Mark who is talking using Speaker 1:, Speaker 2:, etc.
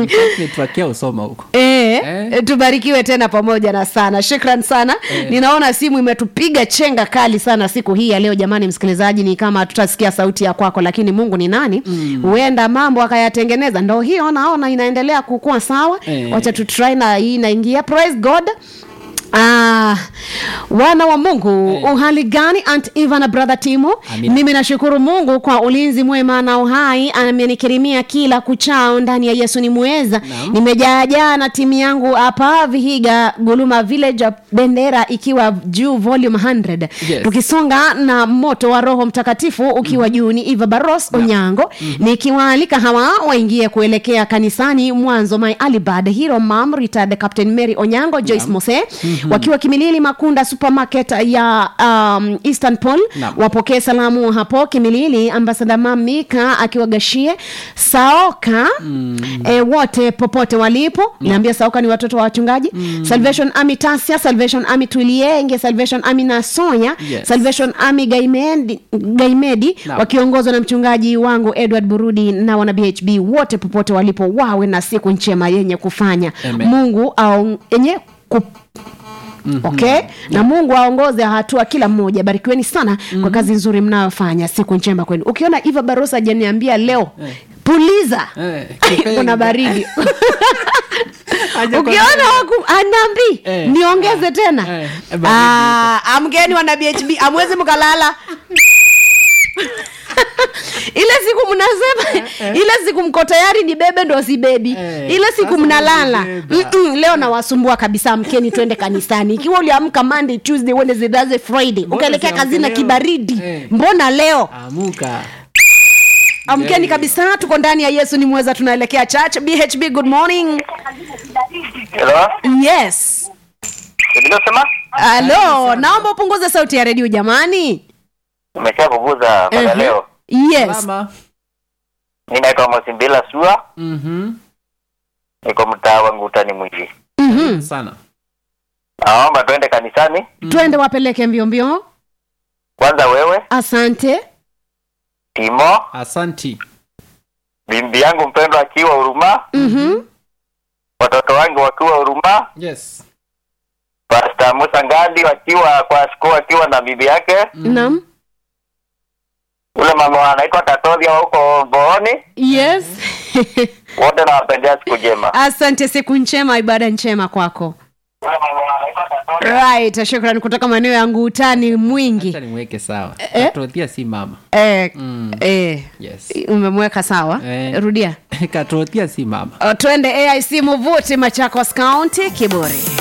Speaker 1: network usoma huko
Speaker 2: E,
Speaker 1: Eh.
Speaker 2: tubarikiwe tena pamoja na sana shukran sana ninaona simu imetupiga chenga kali sana siku hii ya leo jamani msikilizaji ni kama tutasikia sauti ya kwako lakini mungu ni nani huenda mambo akayatengeneza ndo hiyo naona inaendelea kukua sawa
Speaker 1: Eh.
Speaker 2: wacha tutry na hii inaingia praise god Ah, wana wa mungu
Speaker 1: Eh.
Speaker 2: uhali gani aunt eva na brother timo
Speaker 1: Amina.
Speaker 2: mimi nashukuru mungu kwa ulinzi mwema na uhai amenikirimia kila kuchao ndani ya yesu ni mweza
Speaker 1: Naam.
Speaker 2: nimejaajaa na timu yangu hapa vihiga guluma village bendera ikiwa juu volume 100
Speaker 1: Yes.
Speaker 2: tukisonga na moto wa roho mtakatifu ukiwa juu ni eva baros onyango nikiwaalika hawa waingie kuelekea kanisani mwanzo my alibad hero mam retired captain mary onyango joyce mose wakiwa kimilili makunda supermarket ya um, eastern pol
Speaker 1: Naam.
Speaker 2: wapokee salamu hapo kimilili ambasada mamika akiwa gashie saoka mm. e, wote popote walipo naambia saoka ni watoto wa wachungaji mm. salvation army tasia salvation army tulienge salvation army nasonya
Speaker 1: Yes.
Speaker 2: salvation army gaimedi, gaimedi
Speaker 1: Naam.
Speaker 2: wakiongozwa na mchungaji wangu edward burudi na wana bhb wote popote walipo wawe na siku njema yenye kufanya
Speaker 1: Amen.
Speaker 2: mungu au yenye ku Mm-hmm. okay na mungu aongoze hatua kila mmoja barikiweni sana mm-hmm. kwa kazi nzuri mnayofanya siku njema kwenu ukiona iva barosa ajaniambia leo
Speaker 1: Eh.
Speaker 2: puliza
Speaker 1: Eh, kipenge.
Speaker 2: kuna baridi
Speaker 1: Haja kwa-
Speaker 2: ukiona waku anambi
Speaker 1: Eh.
Speaker 2: niongeze tena
Speaker 1: Eh, baridi
Speaker 2: Ah, amgeni wana bhb amwezi mkalala ile siku mnasema ile siku mko tayari ni bebe ndo si bebi
Speaker 1: Eh,
Speaker 2: ile siku
Speaker 1: sasa
Speaker 2: mnalala
Speaker 1: mnabeba.
Speaker 2: Mm-mm, leo nawasumbua kabisa mkeni twende kanisani ikiwa uliamka monday tuesday wednesday thursday friday
Speaker 1: Mbona
Speaker 2: ukaelekea
Speaker 1: usiamke
Speaker 2: kazini na
Speaker 1: leo?
Speaker 2: kibaridi
Speaker 1: Eh.
Speaker 2: mbona leo
Speaker 1: amuka
Speaker 2: amkeni
Speaker 1: Very
Speaker 2: kabisa tuko ndani ya yesu ni mweza tunaelekea church bhb good morning
Speaker 3: Hello?
Speaker 2: yes
Speaker 3: Nilosema?
Speaker 2: halo naomba upunguze sauti ya redio jamani
Speaker 3: Umesha kuguza mpaka
Speaker 2: Ehe.
Speaker 3: leo.
Speaker 2: yes
Speaker 1: Salama.
Speaker 3: Mimi naitwa Mosimbila Sua,
Speaker 1: Mhm.
Speaker 3: niko mtaa wangu utani mwingi.
Speaker 2: Mhm.
Speaker 1: sana
Speaker 3: Naomba twende kanisani.
Speaker 2: twende wapeleke mbio mbio
Speaker 3: Kwanza wewe,
Speaker 2: asante
Speaker 3: Timo,
Speaker 1: asanti
Speaker 3: bibi yangu mpendwa akiwa Huruma,
Speaker 2: Mhm.
Speaker 3: watoto wangu wakiwa Huruma,
Speaker 1: yes
Speaker 3: Pastor Musa Ngadi wakiwa kwa siku akiwa na bibi yake,
Speaker 2: naam
Speaker 3: ule mama anaitwa Katoria huko Booni,
Speaker 2: yes
Speaker 3: wote nawapendea siku njema.
Speaker 2: asante siku njema ibada njema kwako
Speaker 3: Ule mama anaitwa Katoria.
Speaker 2: right shukran kutoka maeneo ya ngutani mwingi
Speaker 1: acha nimweke sawa
Speaker 2: Eh.
Speaker 1: katothia si mama
Speaker 2: eh,
Speaker 1: Mm.
Speaker 2: eh,
Speaker 1: yes
Speaker 2: umemweka sawa
Speaker 1: Eh.
Speaker 2: rudia
Speaker 1: katothia si mama
Speaker 2: Uh, twende aic muvuti machakos county kiburi